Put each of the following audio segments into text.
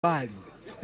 mbali.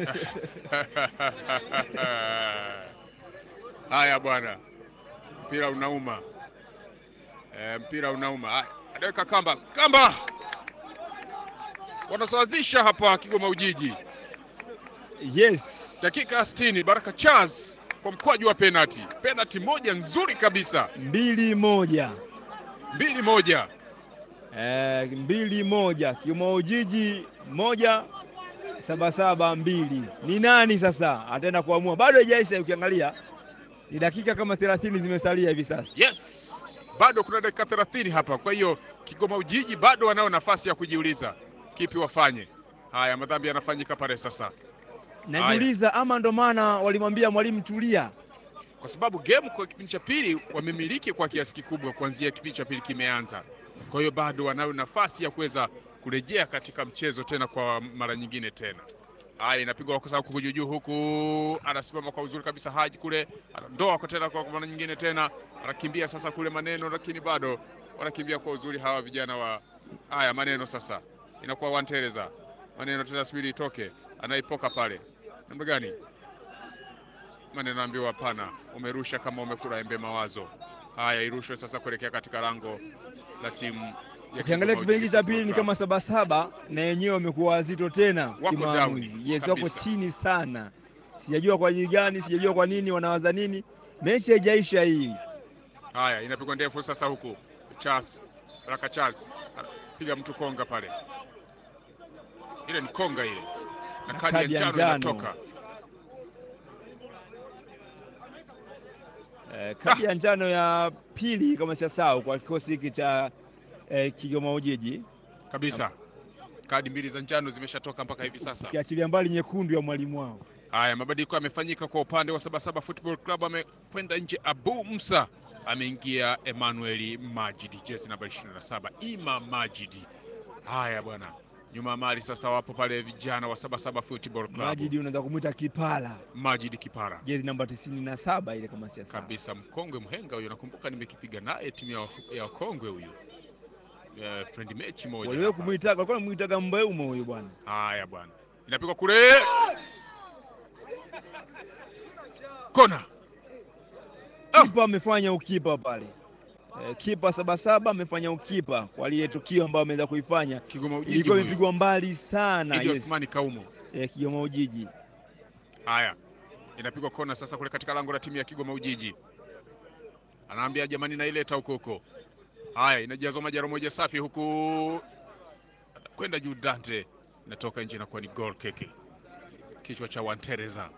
Haya bwana, mpira unauma e, mpira unauma. Haya, anaweka kamba, kamba wanasawazisha hapa Kigoma Ujiji, Yes. dakika 60. Baraka Charles kwa mkwaju wa penalti, penalti moja nzuri kabisa, mbili moja mbili moja. eh, mbili moja Kigoma Ujiji moja Sabasaba mbili. Ni nani sasa ataenda kuamua? Bado haijaisha, ukiangalia ni dakika kama 30 zimesalia hivi sasa. Yes, bado kuna dakika 30 hapa. Kwa hiyo Kigoma Ujiji bado wanao nafasi ya kujiuliza kipi wafanye. Haya, madhambi yanafanyika pale sasa, Najiuliza ama ndo maana walimwambia mwalimu tulia. kwa sababu game kwa kipindi cha pili wamemiliki kwa kiasi kikubwa kuanzia kipindi cha pili kimeanza. Kwa hiyo bado wanayo nafasi ya kuweza kurejea katika mchezo tena kwa mara nyingine tena. Haya, inapigwa kwa sababu kuju juu huku, anasimama kwa uzuri kabisa Haji kule, anandoa kwa tena kwa mara nyingine tena, anakimbia sasa kule Maneno, lakini bado wanakimbia kwa uzuri hawa vijana wa haya Maneno. Sasa inakuwa Wantereza Maneno tena, subiri itoke, anaipoka pale, namna gani? Maneno ambiwa hapana, umerusha kama umekula embe mawazo. Haya, irushwe sasa kuelekea katika lango la timu ya Ukiangalia Kigoma kipindi Ujiji cha pili ni Football kama Sabasaba na yenyewe wamekuwa wazito tena Wako kimaamuzi. down Yes, wako kabisa. chini sana, sijajua kwa ajili gani, sijajua kwa nini, wanawaza nini. Mechi haijaisha hii. Haya, inapigwa ndefu sasa huku Charles Baraka Charles piga mtu konga pale, ile ni konga ile, na Na kadi ya njano inatoka. Eh, kadi ya njano ya pili kama siyasahau kwa kikosi hiki cha eh, Kigoma Ujiji, kabisa. Kadi mbili za njano zimeshatoka mpaka hivi sasa. kiachilia mbali nyekundu ya mwalimu wao. Haya, mabadiliko yamefanyika kwa upande wa Sabasaba Football Club. Amekwenda nje Abu Musa, ameingia Emmanuel Majidi, jezi namba 27 Ima Majidi. Haya bwana, nyuma ya mali sasa wapo pale vijana wa Sabasaba Football Club. Majidi unaweza kumwita Kipala, Majidi Kipara jezi namba tisini na saba ile kama siyasahau. kabisa, mkongwe mhenga huyo. Nakumbuka nimekipiga naye timu ya, ya wakongwe huyo, Eh, friend mechi moja Waliwe hapa. kumwitaga, walikuwa wanamuitaga Mbeumo huyu bwana. Haya bwana, inapigwa kule, kona Ah! Kipa amefanya ukipa pale. Eh, kipa Sabasaba amefanya ukipa kwa lile tukio ambayo ameweza kuifanya, Kigoma Ujiji ilikuwa huyo. imepigwa mbali sana. Idi Yes, Othmani Kaumo. eh, Kigoma Ujiji Haya, inapigwa kona sasa kule katika lango la timu ya Kigoma Ujiji, anaambia jamani, naileta huko huko. Haya, inajazwa majaro moja safi huku kwenda juu, Dante inatoka nje, inakuwa ni goal keke, kichwa cha Wantereza.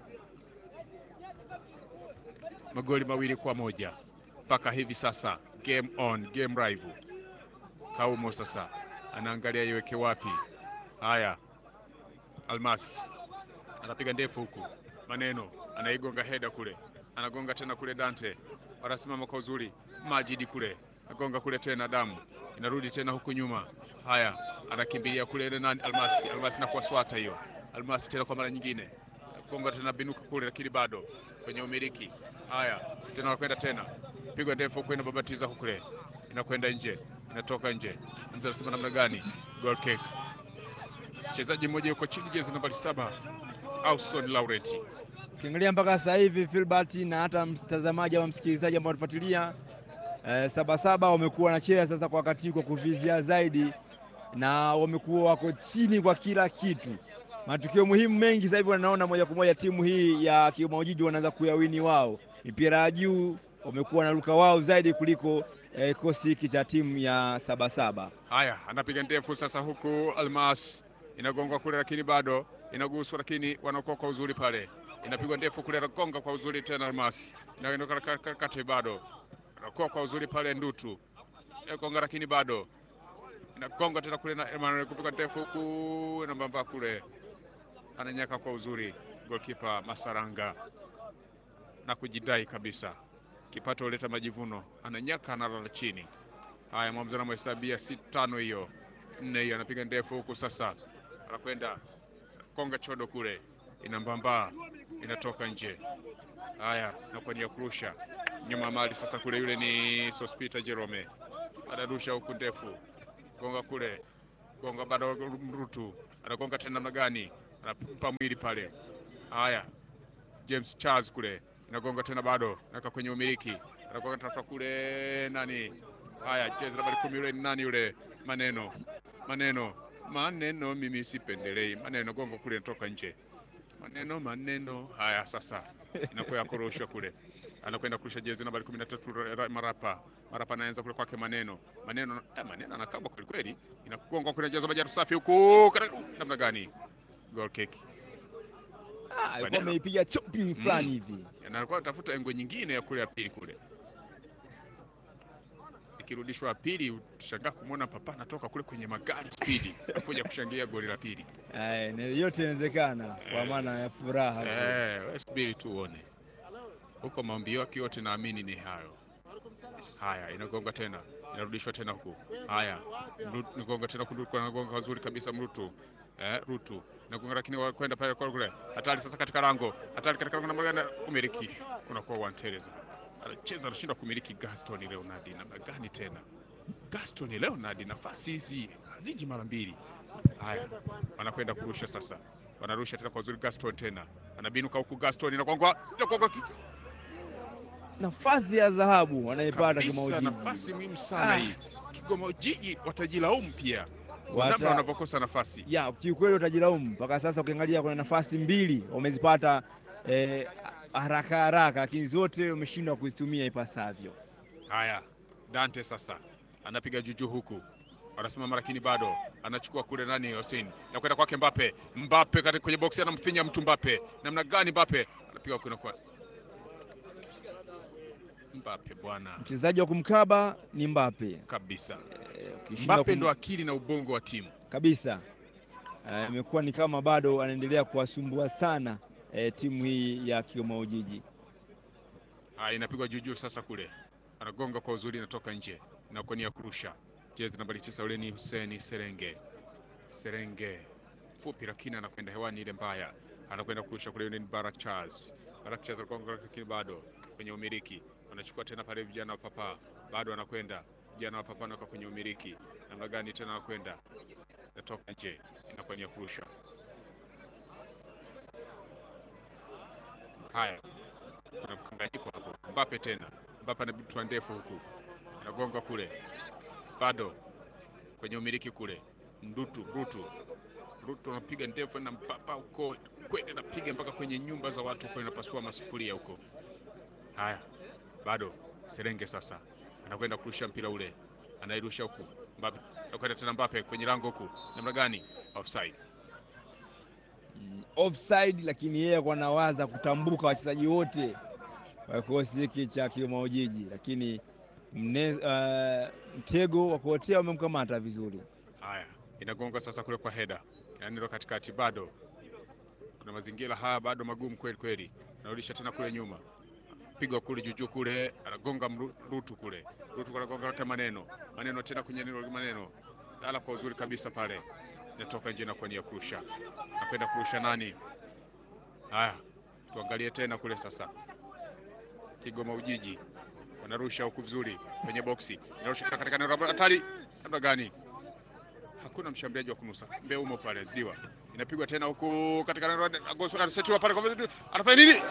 Magoli mawili kwa moja mpaka hivi sasa, game on, game rival. Kaumo sasa anaangalia iweke wapi. Haya, Almas anapiga ndefu huku, Maneno anaigonga heda kule, anagonga tena kule, Dante wanasimama kwa uzuri, Majidi kule agonga kule tena, damu inarudi tena huku nyuma. Haya, anakimbilia kule ile nani, Almasi, Almasi na kuwaswata hiyo, Almasi tena kwa mara nyingine gonga tena, binuka kule, lakini bado kwenye umiliki. Haya, tena wanakwenda tena, pigwa ndefu huku, inababatiza huku kule, inakwenda nje, inatoka nje. Mtu anasema namna gani? Goal kick. Mchezaji mmoja yuko chini, jezi nambari saba Auson Laurent. ukiangalia mpaka sasa hivi Filbert na hata mtazamaji ama msikilizaji ambao wanafuatilia eh, Sabasaba wamekuwa wanacheza sasa kwa wakati kwa kuvizia zaidi, na wamekuwa wako chini kwa kila kitu. Matukio muhimu mengi sasa hivi wanaona moja kwa moja timu hii ya Kigoma Ujiji wanaanza kuyawini wao, mipira ya juu wamekuwa wanaruka wao zaidi kuliko eh, kikosi hiki cha timu ya Sabasaba. Haya, anapiga ndefu sasa, huku Almas inagongwa kule, lakini bado inaguswa, lakini wanaokoa kwa uzuri pale. Inapigwa ndefu kule, anagonga kwa uzuri tena, Almas inaondoka ka- ka- kati, bado anakoa kwa uzuri pale, Ndutu inagonga, lakini bado inagonga tena kule, na Emmanuel kupiga ndefu huku, inambamba kule, ananyaka kwa uzuri golkipa Masaranga na kujidai kabisa, kipato huleta majivuno, ananyaka, analala chini. Haya, mwamuzi anamhesabia si tano hiyo nne hiyo, anapiga ndefu huku sasa, anakwenda konga chodo kule, inambamba inatoka nje. Haya, nakuwa ni ya kurusha nyuma ya mali sasa, kule yule ni Sospita Jerome, anarusha huku ndefu, gonga kule, gonga bado, Mrutu anagonga tena namna gani? anampa mwili pale. Haya, James Charles kule inagonga tena, bado naka kwenye umiliki, anagonga tafuta kule nani. Haya, cheza nambari kumi yule ni nani yule? Maneno, maneno, maneno, mimi sipendelei maneno. Gongo kule natoka nje, maneno, maneno. Haya, sasa inakuwa kurushwa kule, anakwenda kurusha jezi nambari kumi na tatu Marapa. Marapa anaanza kule kwake maneno, maneno, eh, maneno anakaba kweli kweli, inagonga kule jezi majaru safi huku, namna gani? Goal kick Ah, alikuwa Maneno. ameipiga chopping fulani hivi. na alikuwa anatafuta engo nyingine ya kule ya pili kule, ikirudishwa ya pili, utashangaa kumwona Papa anatoka kule kwenye magari spidi kuja kushangilia goli la pili. Eh, na yote inawezekana kwa Eh. maana ya furaha. Eh, wewe subiri tu uone huko, maombi yake yote naamini ni hayo. Haya, inagonga tena, inarudishwa tena huku. Haya, Mru- inagonga tena kunduku, anagonga vizuri kabisa Mrutu eh, Rutu inagonga, lakini wa- kwenda pale kwa kule, hatari sasa katika lango, hatari katika lango, namna gani umiliki unakuwa wanteleza, anacheza anashindwa kumiliki. Gaston Leonard namna gani tena? Gaston Leonard, nafasi hizi haziji mara mbili. Haya, wanakwenda kurusha sasa, wanarusha tena kwa uzuri. Gaston tena anabinuka huku, Gaston inagongwa, inagongwa ki- Nafasi ya dhahabu wanaipata kabisa, Kimaujiji. nafasi muhimu sana Ah. hii. Kigoma Ujiji watajilaumu pia kwa Wata- namna wanavyokosa nafasi. ya kiukweli utajilaumu mpaka sasa. Ukiangalia kuna nafasi mbili wamezipata eh, haraka haraka, lakini zote wameshindwa kuzitumia ipasavyo. Haya, Dante sasa anapiga juju huku, anasimama lakini bado anachukua kule nani, Austin na kwenda kwake Mbappe. Mbappe kati kwenye boksi anamfinya mtu Mbappe, namna gani Mbappe anapiga huku inakuwa Mbappe bwana Mchezaji wa kumkaba ni Mbappe. kabisa. Eh, ukishindwa Mbappe kum- ndo akili na ubongo wa timu. kabisa Eh, imekuwa ni kama bado anaendelea kuwasumbua sana eh, timu hii ya Kigoma Ujiji. Haya, inapigwa juujuu sasa kule, anagonga kwa uzuri, inatoka nje, inakuwa ni ya kurusha. Jezi nambari tisa ule ni Huseni Serenge, Serenge fupi, lakini anakwenda hewani ile mbaya, anakwenda kurusha kule. Yule ni Barak Charles, Barak Charles anagonga, lakini bado kwenye umiliki, wanachukua tena pale vijana wa Papa, bado anakwenda vijana wa Papa naka kwenye umiliki, namna gani tena anakwenda, inatoka nje, inakuwa ni ya kurusha. Haya, kuna mkanganyiko hapo. Mbappe tena, Mbappe anabitwa ndefu huku, anagonga kule, bado kwenye umiliki kule. Mdutu Rutu Rutu anapiga ndefu na Mbappe huko kwenda, napiga mpaka kwenye nyumba za watu huko, inapasua masufuria huko. Haya, bado Serenge sasa anakwenda kurusha mpira ule, anairusha huku Mbappe, anakwenda tena Mbappe kwenye lango huku, namna gani? Offside. Mm, offside, lakini yeye alikuwa anawaza kutambuka wachezaji wote wa kikosi hiki cha Kigoma Ujiji, lakini mne, eh, mtego wa kuotea umemkamata vizuri. Haya, inagonga sasa kule kwa heda, yaani ndo katikati, bado kuna mazingira haya bado magumu kweli kweli. Anarudisha tena kule nyuma, pigwa kule juujuu kule, anagonga Mru- Rutu kule, Rutu anagonga yake maneno maneno tena kwenye neno maneno, lala kwa uzuri kabisa pale, inatoka nje na kwa nia kurusha, napenda kurusha nani? Haya, tuangalie tena kule sasa, Kigoma Ujiji wanarusha huku vizuri kwenye boksi, inarusha katika eneo la hatari, namna gani? hakuna mshambuliaji wa kunusa Mbeumo pale zidiwa, inapigwa tena huku katika anasetiwa pale kwa mzidi, anafanya nini?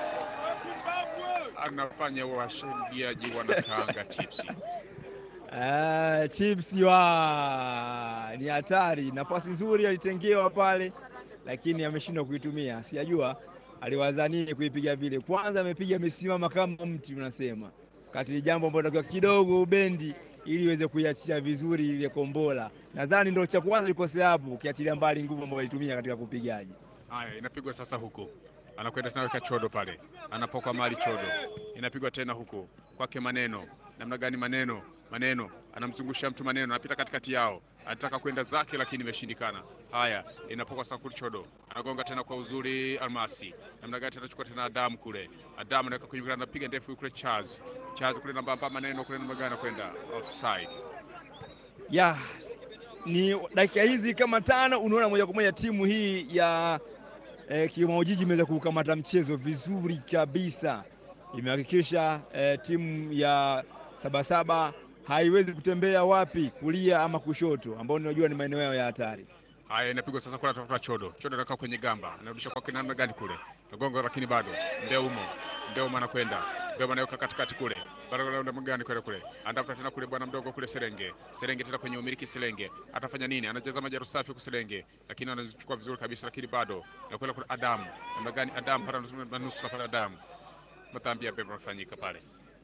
Anafanya washambuliaji wanakaanga chipsi. Ah, chips wa ni hatari. Nafasi nzuri alitengewa pale, lakini ameshindwa kuitumia. Sijajua aliwaza nini kuipiga vile. Kwanza amepiga amesimama kama mti, unasema kati ni jambo ambalo takiwa kidogo ubendi ili iweze kuiachia vizuri ile kombola. Nadhani ndio cha kwanza likosea hapo, ukiachilia mbali nguvu ambayo alitumia katika kupigaji. Haya, inapigwa sasa huku, anakwenda tena weka chodo pale, anapokwa mali chodo, inapigwa tena huku kwake maneno. Namna gani maneno? Maneno anamzungusha mtu maneno, anapita katikati yao, anataka kwenda zake, lakini imeshindikana. Haya, inapokwa sasa kule chodo, anagonga tena kwa uzuri Almasi. Namna gani tena chukua tena Adamu kule, Adamu anaweka kwenye mpira, anapiga ndefu kule Charles, Charles kule namba namba maneno kule, namna gani anakwenda offside. ya ni dakika hizi kama tano, unaona moja kwa moja timu hii ya eh, Kigoma Ujiji imeweza kukamata mchezo vizuri kabisa. Imehakikisha eh, timu ya Sabasaba haiwezi kutembea wapi kulia ama kushoto, ambao ninajua ni maeneo yao ya hatari. Haya, inapigwa sasa kwa tafuta Chodo. Chodo anakaa kwenye gamba, anarudisha kwa kina namna gani kule Nagongo, lakini bado Ndeumo, Ndeumo anakwenda Ndeumo anaweka katikati kule, bado namna gani kule kule, anatafuta tena kule bwana mdogo kule Serenge, Serenge tena kwenye umiliki Serenge, atafanya nini? Anacheza majaru safi kwa Serenge, lakini anazichukua vizuri kabisa, lakini bado nakwenda kule Adam, namna gani Adam para nusu pale Adam, matambi yapi yamefanyika pale,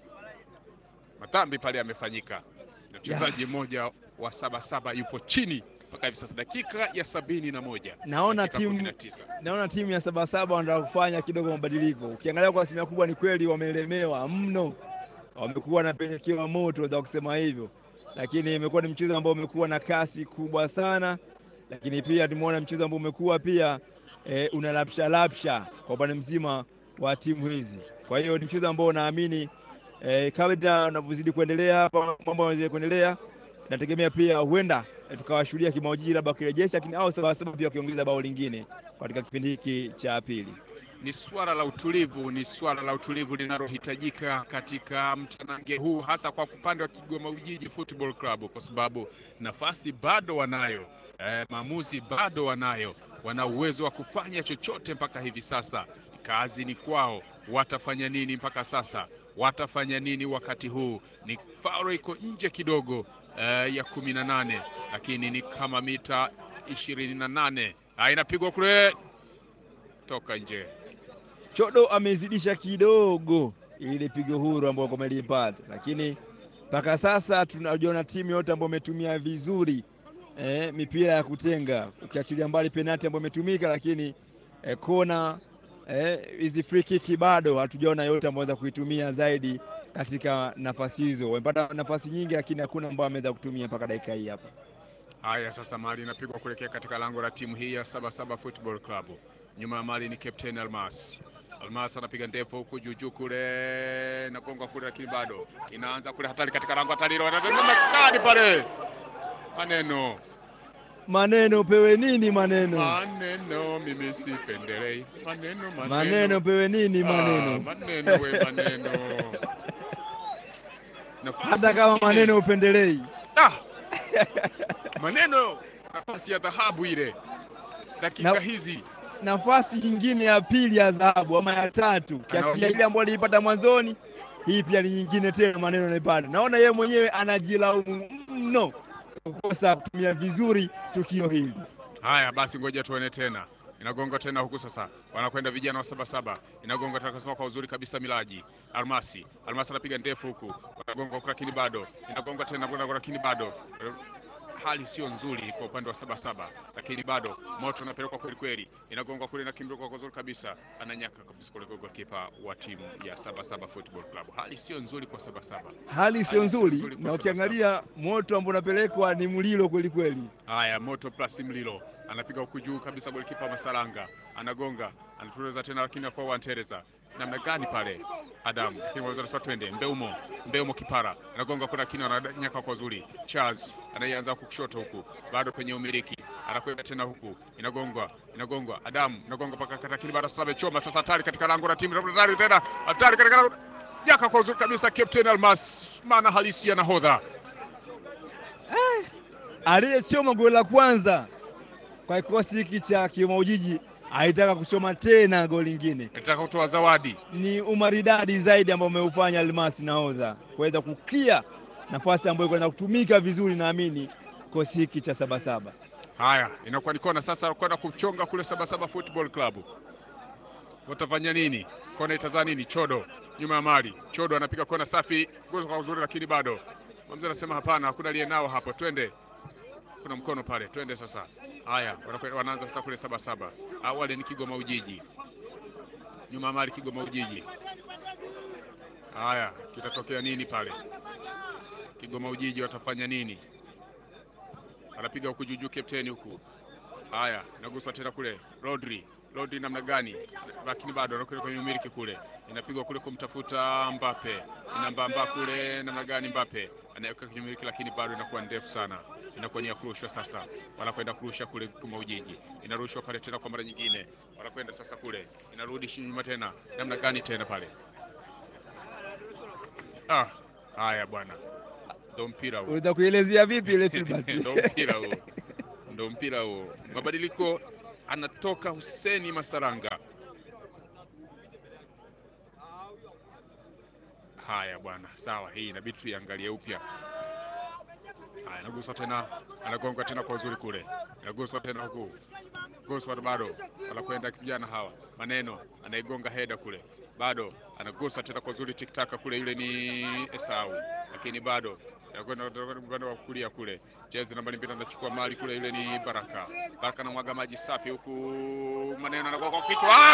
matambi pale yamefanyika, mchezaji mmoja wa saba saba yupo chini mpaka hivi sasa dakika ya sabini na moja Naona dakika timu kumi na tisa. naona timu ya Sabasaba wanataka kufanya kidogo mabadiliko. Ukiangalia kwa asilimia kubwa, ni kweli wamelemewa mno, wamekuwa wanapelekewa moto za kusema hivyo, lakini imekuwa ni mchezo ambao umekuwa na kasi kubwa sana, lakini pia tumeona mchezo ambao umekuwa pia e, una lapsha lapsha kwa upande mzima wa timu hizi. Kwa hiyo ni mchezo ambao naamini e, kabla unavyozidi kuendelea hapa, mambo yanazidi kuendelea, nategemea pia huenda e, tukawashuhudia kimaujiri labda wakirejesha, lakini au Sabasaba pia wakiongeza bao lingine katika kipindi hiki cha pili. Ni swala la utulivu, ni swala la utulivu linalohitajika katika mtanange huu, hasa kwa upande wa Kigoma Ujiji Football Club, kwa sababu nafasi bado wanayo, eh, maamuzi bado wanayo, wana uwezo wa kufanya chochote mpaka hivi sasa. Kazi ni kwao, watafanya nini mpaka sasa? Watafanya nini wakati huu? Ni faulo iko nje kidogo eh, ya kumi na nane, lakini ni kama mita ishirini na nane. Ah, inapigwa kule toka nje. Chodo amezidisha kidogo ile pigo huru ambayo wamelipata, lakini mpaka sasa tunajiona timu yote ambayo imetumia vizuri eh, mipira ya kutenga, ukiachilia mbali penati ambayo imetumika, lakini eh, kona hizi eh, free kick bado hatujaona yote ambayo waweza kuitumia zaidi katika nafasi hizo. Wamepata nafasi nyingi, lakini hakuna ambayo ameweza kutumia mpaka dakika hii hapa. Haya, sasa mali inapigwa kuelekea katika lango la timu hii ya Sabasaba Football Club. Nyuma ya mali ni Captain Almas. Almas anapiga ndefu huku juu juu kule, nagonga kule, lakini bado inaanza kule, hatari katika lango, hatari kadi pale. Maneno Maneno pewe nini? Maneno maneno, mimi sipendelei maneno, maneno, maneno pewe nini? Ah, Maneno maneno, we maneno, Nafasi hata kama nyingine. maneno upendelei. Ah! maneno nafasi ya dhahabu ile dakika Na- hizi nafasi nyingine ya pili ya dhahabu ama ya tatu, kiasilia Anaongea- ile ambayo aliipata mwanzoni, hii pia ni nyingine tena, maneno anaipata. Naona yeye mwenyewe anajilaumu mno kukosa kutumia vizuri tukio hili. haya basi ngoja tuone tena inagonga tena huku sasa wanakwenda vijana wa sabasaba inagonga tena kusema kwa uzuri kabisa milaji almasi almasi anapiga ndefu huku wanagonga huku lakini bado inagonga tena kwenda lakini bado hali sio nzuri kwa upande wa sabasaba lakini bado moto unapelekwa kweli kweli inagonga kule na kimbilio kwa uzuri kabisa ananyaka kabisa kule goalkeeper wa timu ya sabasaba football club hali sio nzuri kwa sabasaba Hali sio Hali sio nzuri, nzuri kwa na sasa. ukiangalia moto ambao unapelekwa ni mlilo kweli kweli. Haya, moto plus mlilo anapiga huku juu kabisa, golikipa Masalanga anagonga, anatuliza tena, lakini kwa Wantereza namna gani pale Adamu, lakini waweza kusema twende Mbeumo, Mbeumo kipara anagonga kuna kina, ananyaka kwa zuri. Charles anaianza huku kushoto huku, bado kwenye umiliki, anakwenda tena huku, inagongwa inagongwa, Adamu inagonga mpaka kata, lakini bado sasa amechoma sasa, hatari katika lango la timu, hatari tena, hatari katika lango Jaka kwa uzuri kabisa, Captain Almas, maana halisi ya nahodha Aliyechoma goli la kwanza kwa kikosi hiki cha Kigoma Ujiji aitaka kuchoma tena goli lingine. nataka kutoa zawadi Ni umaridadi zaidi ambao umeufanya Almasi nahodha kuweza kuklia nafasi ambayo kwenda kutumika vizuri, naamini kikosi hiki cha Sabasaba. Haya, inakuwa ni kona sasa, kwenda kuchonga kule Sabasaba Football Club. Watafanya nini? Kona itazaa nini? Chodo nyuma ya mali, Chodo anapiga kona safi, gozo kwa uzuri, lakini bado mzee anasema hapana, hakuna aliye nao hapo, twende. Kuna mkono pale, twende sasa. Haya, wanakwe- wanaanza sasa kule Sabasaba. Awali ni Kigoma Ujiji, nyuma ya mali Kigoma Ujiji. Haya, kitatokea nini pale? Kigoma Ujiji watafanya nini? anapiga huku juujuu kapteni huku. Haya, naguswa tena kule Rodri. Rodri namna gani? Lakini bado anakwenda kwenye umiliki kule, inapigwa kule kumtafuta Mbappe, inambamba kule namna gani? Mbappe anaweka kwenye umiliki, lakini bado inakuwa ndefu sana, inakuwa ni ya kurushwa sasa. Wanakwenda kurusha kule Kigoma Ujiji, inarushwa pale tena kwa mara nyingine, wanakwenda sasa kule, inarudi nyuma tena, namna gani tena pale? Ah, haya bwana, ndo mpira huu Unaweza kuelezea vipi ile Filbert? ndo mpira huo, ndo mpira huo. Mabadiliko, anatoka Huseni Masaranga. Haya bwana, sawa, hii inabidi tuiangalie upya. Haya, anaguswa tena, anagonga tena kwa uzuri kule, anaguswa tena huku, guswa bado, anakwenda kijana hawa maneno, anaigonga heda kule, bado anagusa tena kwa uzuri, tiktaka kule, yule ni Esau, lakini bado anakwenda upande wa kulia kule, jezi nambari mbili anachukua mali kule, yule ni Baraka. Baraka anamwaga maji safi huku, maneno anagonga kwa kichwa, Ah,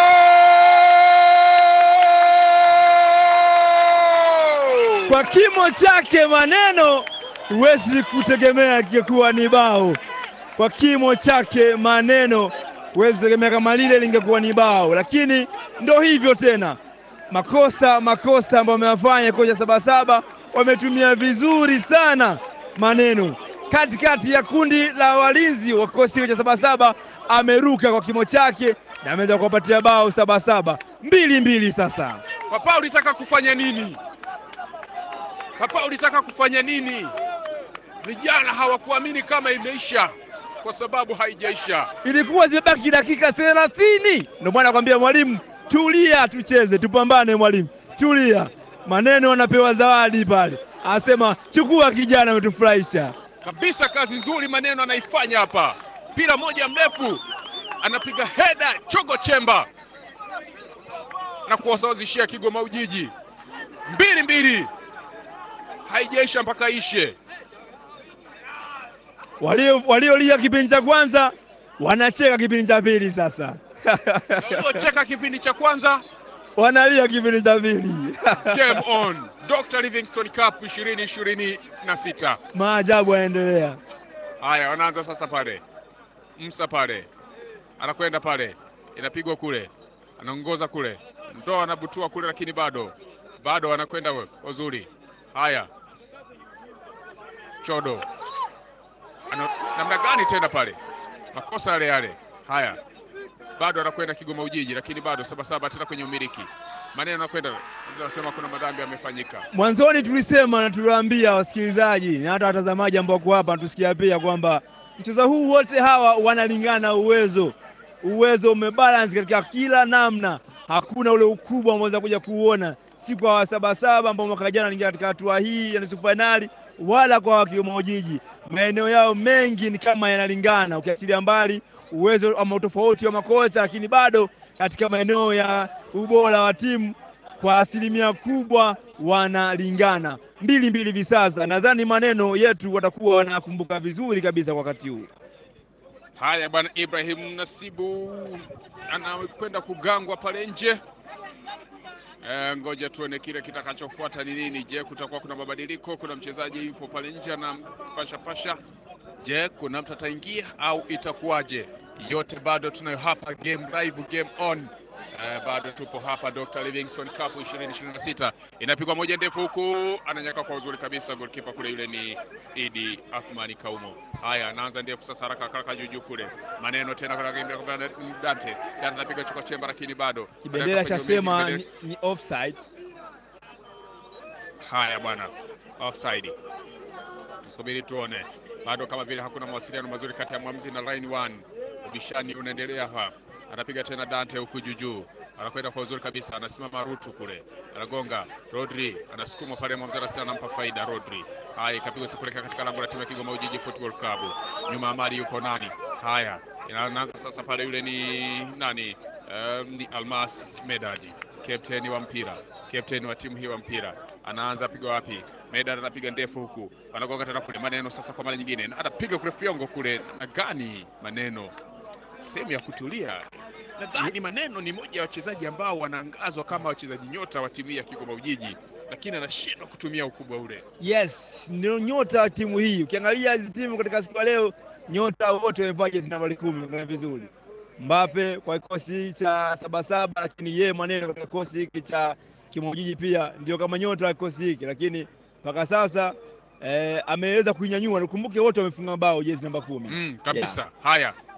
goal! Kwa kimo chake Maneno huwezi kutegemea ingekuwa ni bao. Kwa kimo chake Maneno huwezi kutegemea kama lile lingekuwa ni bao, lakini ndo hivyo tena, makosa makosa ambayo wameyafanya kocha Sabasaba, wametumia vizuri sana Maneno katikati ya kundi la walinzi wa kikosi cha Sabasaba, ameruka kwa kimo chake na ameweza kuwapatia bao Sabasaba mbili mbili. Sasa Papa ulitaka kufanya nini? Papa ulitaka kufanya nini? Vijana hawakuamini kama imeisha, kwa sababu haijaisha. ilikuwa zimebaki dakika thelathini. Ndio maana nakwambia mwalimu, tulia, tucheze, tupambane. Mwalimu tulia, Maneno anapewa zawadi pale, anasema chukua kijana, ametufurahisha. kabisa. Kazi nzuri Maneno anaifanya hapa, mpira moja mrefu anapiga heda chogo chemba na kuwasawazishia Kigoma Ujiji mbili mbili, haijaisha mpaka ishe. Walio waliolia kipindi cha kwanza wanacheka kipindi cha pili, sasa Waliocheka kipindi cha kwanza, wanalia kipindi cha pili. game on. Dr. Livingstone Cup 2026 Maajabu yanaendelea. Haya, wanaanza sasa pale. Msa pale anakwenda pale, inapigwa kule, anaongoza kule, ndo anabutua kule, lakini bado bado anakwenda we- wazuri. Haya, Chodo ana namna gani tena pale, makosa yale yale. Haya, bado anakwenda Kigoma Ujiji, lakini bado Sabasaba tena kwenye umiliki. Maneno anakwenda anasema kuna madhambi yamefanyika. Mwanzoni tulisema na tuliwaambia wasikilizaji na hata watazamaji ambao wako hapa tusikia pia kwamba mchezo huu wote hawa wanalingana uwezo, uwezo umebalance katika kila namna, hakuna ule ukubwa ambao unaweza kuja kuuona si kwa wasabasaba ambao mwaka jana waliingia katika hatua hii ya nusu fainali, wala kwa Kigoma Ujiji. Maeneo yao mengi ni kama yanalingana, ukiachilia mbali uwezo ama utofauti wa makosa, lakini bado katika maeneo ya ubora wa timu kwa asilimia kubwa wanalingana mbili mbili hivi sasa. Nadhani maneno yetu watakuwa wanakumbuka vizuri kabisa kwa wakati huu. Haya bwana Ibrahim Nasibu anakwenda kugangwa pale nje. E, ngoja tuone kile kitakachofuata ni nini. Je, kutakuwa kuna mabadiliko? Kuna mchezaji yupo pale nje anampasha pasha. Je, kuna mtu ataingia au itakuwaje? Yote bado tunayo hapa, game live, game on. Eh, bado tupo hapa Dr. Livingstone Cup 2026 inapigwa moja ndefu huku, ananyaka kwa uzuri kabisa goalkeeper kule, yule ni Idi Athmani Kaumo. Haya, anaanza ndefu sasa, haraka haraka juu juu kule, maneno tena kwa kwa Dante. Dante anapiga choka chemba, lakini bado Kibendera Anaweka cha kwenye sema kibendera- ni, ni offside. Haya bwana, offside. Tusubiri tuone, bado kama vile hakuna mawasiliano mazuri kati ya mwamuzi na line one. Ubishani unaendelea hapa, anapiga tena Dante huku juu juu, anakwenda kwa uzuri kabisa, anasimama Rutu kule, anagonga Rodri, anasukuma pale, mwamuzi anasema anampa faida Rodri. Haya, ikapigwa sasa kuelekea katika lango la timu ya Kigoma Ujiji Football Club. Nyuma ya mali yuko nani? Haya, inaanza sasa pale, yule ni nani? Um, ni Almas Medaji, kapteni wa mpira, kapteni wa timu hii wa mpira anaanza piga wapi? Medad anapiga ndefu huku, anagonga tena kule. Maneno sasa kwa mara nyingine anapiga kule fiongo kule, na gani maneno sehemu ya kutulia. Nadhani maneno ni moja ya wachezaji ambao wanaangazwa kama wachezaji nyota wa timu hii ya Kigoma Ujiji, lakini anashindwa kutumia ukubwa ule. Yes, ndio nyota wa timu hii. Ukiangalia hizi timu katika siku ya leo, nyota wote wamevaa jezi nambari kumi. Ukiangalia vizuri, Mbappe kwa kikosi cha Sabasaba, lakini yeye Maneno katika kikosi hiki cha Kimojiji pia ndio kama nyota wa kikosi hiki, lakini mpaka sasa eh, ameweza kuinyanyua. Nikumbuke wote wamefunga bao jezi namba kumi. Mm, kabisa. Haya,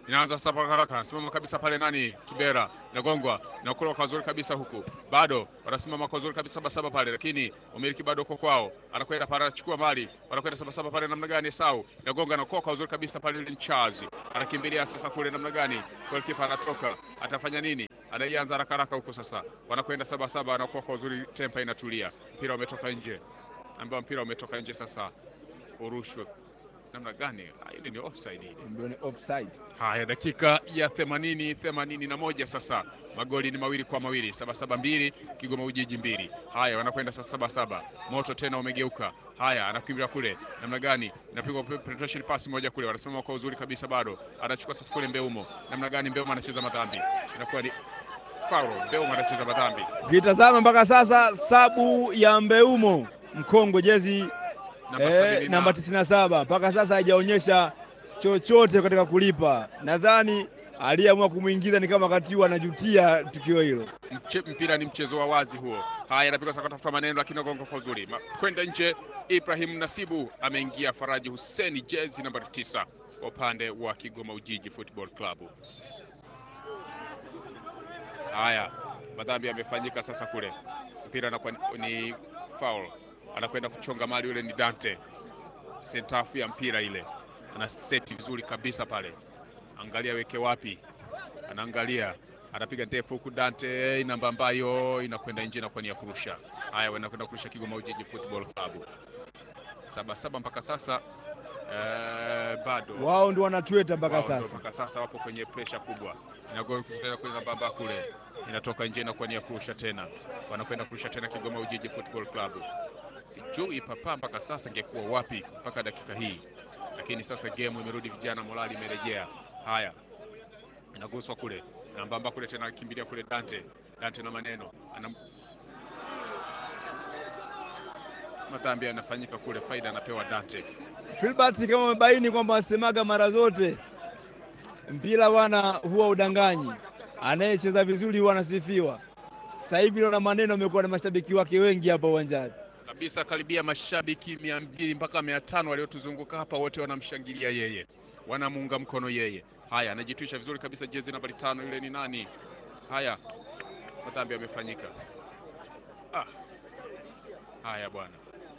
inaanza sasa kwa haraka, simama kabisa pale nani, Kibera inagongwa inakula kwa zuri kabisa, huku bado wanasimama kwa zuri kabisa Sabasaba pale, lakini umiliki bado uko kwao, anakwenda pale, anachukua mali, wanakwenda Sabasaba pale, namna gani? Sau inagonga na kwa zuri kabisa pale, ile Charles anakimbilia sasa kule, namna gani? Goalkeeper anatoka, atafanya nini? Anaianza haraka haraka huko sasa, wanakwenda Sabasaba, anakuwa kwa uzuri, tempa inatulia, mpira umetoka nje, ambao mpira umetoka nje sasa, urushwe namna gani? Ah, Hili ni offside hili. Ndio ni offside. Haya, dakika ya themanini themanini na moja sasa, magoli ni mawili kwa mawili, Sabasaba mbili Kigoma Ujiji mbili. Haya, wanakwenda sasa Sabasaba, moto tena umegeuka. Haya, anakimbia kule, namna gani? Inapigwa pe- penetration pass moja kule, wanasimama kwa uzuri kabisa, bado anachukua sasa kule Mbeumo, namna gani? Mbeumo anacheza madhambi, inakuwa ni foul. Mbeumo anacheza madhambi. Ukitazama mpaka sasa sabu ya Mbeumo Mkongo jezi Namba eh, sabini na- namba 97 mpaka sasa haijaonyesha chochote katika kulipa. Nadhani aliyeamua kumwingiza ni kama katiwa anajutia tukio hilo. Mche, mpira ni mchezo wa wazi huo. Haya, anapigwa sasa kutafuta maneno, lakini agonga kwa uzuri Ma- kwenda nje. Ibrahim Nasibu ameingia. Faraji Huseni jezi nambari tisa kwa upande wa Kigoma Ujiji Football Club. Haya, madhambi yamefanyika sasa kule, mpira anakuwa ni- ni foul, anakwenda kuchonga mali, yule ni Dante, sentafu ya mpira ile, ana seti vizuri kabisa pale, angalia weke wapi, anaangalia anapiga ndefu huku Dante namba ambayo inakwenda nje na kwa nia kurusha. Haya, wanakwenda kurusha Kigoma Ujiji Football Club saba saba mpaka sasa eh, bado Wao ndio wanatweta mpaka wao ndio sasa. mpaka sasa wapo kwenye presha kubwa, inagoa tena kule namba amba kule inatoka nje na kwa nia kurusha tena, wanakwenda kurusha tena Kigoma Ujiji Football Club. Sijui papa mpaka sasa ingekuwa wapi mpaka dakika hii, lakini sasa game imerudi, vijana morali imerejea. Haya, inaguswa kule nambamba kule tena, akimbilia kule Dante. Dante na maneno ana madhambi yanafanyika kule, faida anapewa Dante. Filbert, kama umebaini kwamba wasemaga mara zote mpira bwana huwa udanganyi, anayecheza vizuri huwa anasifiwa. Sasa hivi naona maneno amekuwa na mashabiki wake wengi hapa uwanjani. kabisa karibia mashabiki mia mbili mpaka mia tano waliotuzunguka hapa, wote wanamshangilia yeye, wanamuunga mkono yeye. Haya, anajitwisha vizuri kabisa jezi nambari tano, yule ni nani? Haya, madhambi yamefanyika. Ah. Haya bwana,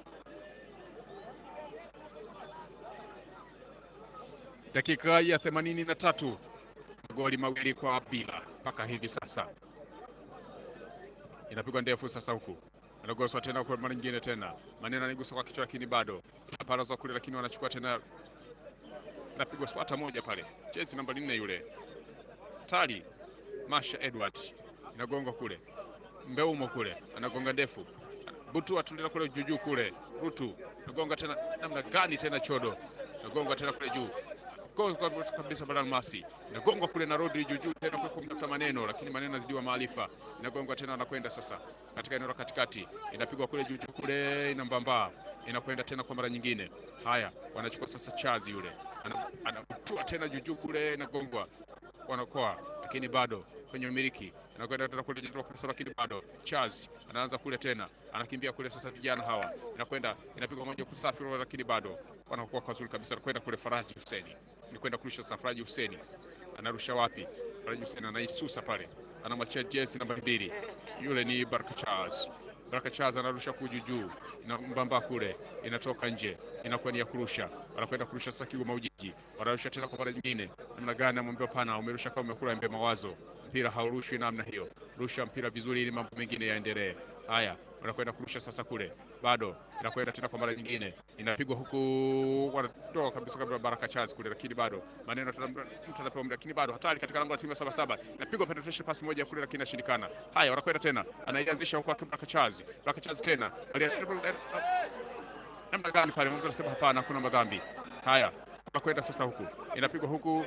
dakika ya themanini na tatu magoli mawili kwa bila mpaka hivi sasa, inapigwa ndefu sasa huku anagoswa tena kwa mara nyingine tena, maneno anigusa kwa kichwa, lakini bado aparazwa kule, lakini wanachukua tena, napigwa swata moja pale, jezi namba nne yule tali Masha Edward inagongwa kule, Mbeumo kule anagonga ndefu, Butu atulia kule juujuu kule, Rutu nagonga tena, namna gani tena, Chodo nagonga tena kule juu Gonga kabisa Badan Masi inagongwa kule na Rodri juujuu tena kwa kumtafuta maneno, lakini maneno azidiwa maarifa, inagongwa tena, anakwenda sasa katika eneo la katikati, inapigwa kule juujuu kule, inambamba inakwenda tena kwa mara nyingine. Haya, wanachukua sasa chazi yule, Ana- anabutua tena juujuu kule, inagongwa wanakoa, lakini bado kwenye umiliki anakwenda tena kule juu kabisa, lakini bado Charles anaanza kule tena, anakimbia kule sasa, vijana hawa inakwenda inapigwa moja kusafi, lakini bado wanakuwa kwa zuri kabisa, anakwenda kule Faraji Huseni, ni kwenda kurusha sasa. Faraji Huseni anarusha wapi? Faraji Huseni anaisusa pale, anamwachia jezi namba mbili, yule ni Baraka Charles. Baraka Charles anarusha kuju juu na mbamba kule, inatoka nje, inakuwa ni ya kurusha. Wanakwenda kurusha sasa Kigoma Ujiji, wanarusha tena kwa mara nyingine. Namna gani? Amwambia pana, umerusha kama umekula embe mawazo, mpira haurushwi namna hiyo, rusha mpira vizuri ili mambo mengine yaendelee. Haya, wanakwenda kurusha sasa kule, bado inakwenda tena kwa mara nyingine, inapigwa huku, wanatoa kabisa kabla Baraka Charles kule, lakini bado maneno tena, mtu anapewa muda, lakini bado hatari katika lango la timu ya Sabasaba, inapigwa penetration pass moja kule, lakini inashindikana. Haya, wanakwenda tena, anaianzisha huku akiwa Baraka Charles, Baraka Charles tena alias namna gani pale, mwanzo anasema hapana, hakuna madhambi. Haya, wanakwenda sasa huku, inapigwa huku,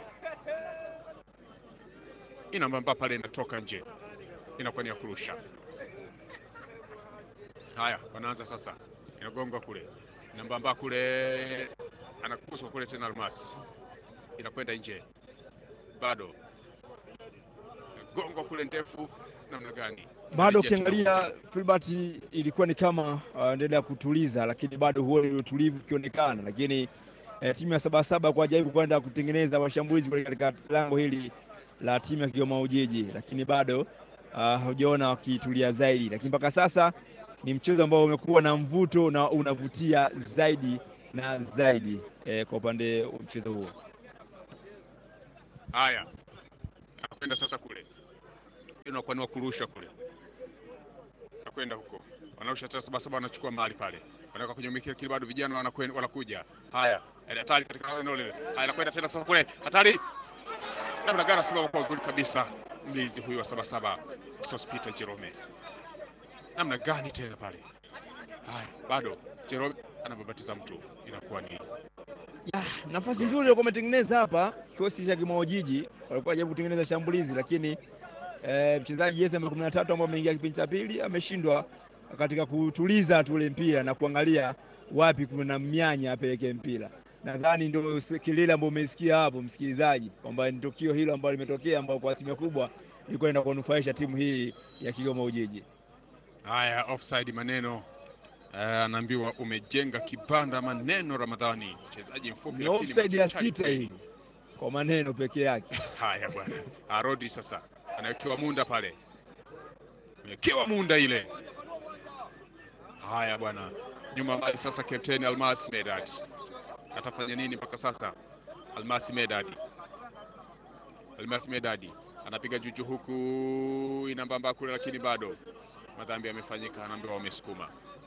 inambamba pale, inatoka nje, inakuwa ni ya kurusha. Haya, wanaanza sasa, inagongwa kule, inambamba kule, anakuswa kule tena, Almasi inakwenda nje, bado gongwa kule ndefu, namna gani? Bado Inarejea tena ukiangalia ukuta. Filbert ilikuwa ni kama uh, endelea kutuliza, lakini bado huo ni utulivu ukionekana, lakini eh, timu ya Sabasaba kwa jaribu kwenda kutengeneza mashambulizi kule katika lango hili la timu ya Kigoma Ujiji, lakini bado hujaona wakitulia zaidi, lakini mpaka sasa ni mchezo ambao umekuwa na mvuto na unavutia zaidi na zaidi eh, kwa upande wa mchezo huo. Haya, anakwenda sasa kule, inakuwa ni wa kurusha kule, anakwenda huko, wanarusha tena Sabasaba, wanachukua mbali pale, wanaweka kwenye mikili kile, bado vijana wanakwenda, wanakuja. Haya, hatari katika eneo lile. Haya, anakwenda tena sasa kule, hatari namna gani, asimama kwa uzuri kabisa mlinzi huyu wa Sabasaba Sospita Jerome, namna gani tena pale. Haya, bado Jerome anababatiza mtu, inakuwa ni ya, nafasi nzuri walikuwa wametengeneza hapa kikosi cha Kigoma Ujiji, walikuwa wanajaribu kutengeneza shambulizi, lakini e, mchezaji jezi namba kumi na tatu ambao ameingia kipindi cha pili ameshindwa katika kutuliza tu ule mpira na kuangalia wapi kuna mianya apeleke mpira. Nadhani ndio kilele ambao umesikia hapo msikilizaji, kwamba ni tukio hilo ambalo limetokea, ambao kwa asilimia kubwa ilikuwa inaenda kunufaisha timu hii ya Kigoma Ujiji. Haya, offside maneno anaambiwa uh, umejenga kibanda maneno. Ramadhani mchezaji mfupi ni offside ya sita hii kwa maneno peke yake. Haya bwana, Arodi sasa anawekewa munda pale, amewekewa munda ile. Haya bwana, nyuma mbali sasa, kapteni Almas Medad atafanya nini mpaka sasa? Almas Medad, Almas Medad anapiga juju huku inambamba kule, lakini bado madhambi yamefanyika, anaambiwa wamesukuma.